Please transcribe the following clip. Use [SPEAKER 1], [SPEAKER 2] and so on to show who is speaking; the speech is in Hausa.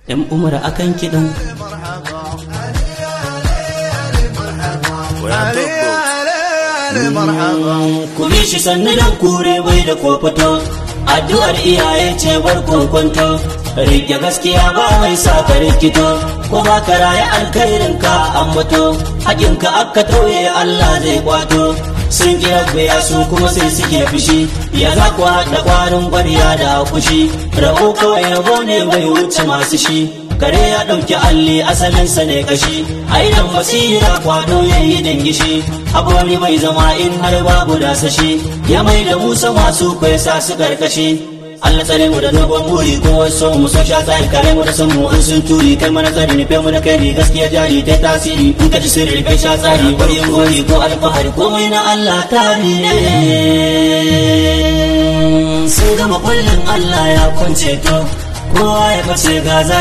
[SPEAKER 1] yan umar akan kiɗan ku bi shi sannu dan kure bai da kofato addu'ar iyaye ce bar kokonto rike gaskiya ba mai sa ka rikito ko ba ka raye alkhairin ka ambato hakin ka aka tauye Allah zai kwato sun kira ya su kuma sai suke fushi ya za ku haɗa ƙwarin ƙwarya da kushi rabo kawai rabo ne bai wuce masu shi kare ya ɗauki alli asalinsa ne kashi aidan basira kwado ya yi dangishi aboni mai zama in har babu dasashi ya mai da musa masu sa su karkashi Allah tsare mu da dogon buri ko wasu mu so sha tsari kare mu da san mu in sun turi kai mana tsari nufe mu da kai ne gaskiya jari ta tasiri in ka ji sirri kai sha tsari bari gori ko alfahari komai na Allah tari ne sun gama kullum Allah ya kunce to kowa ya bace gaza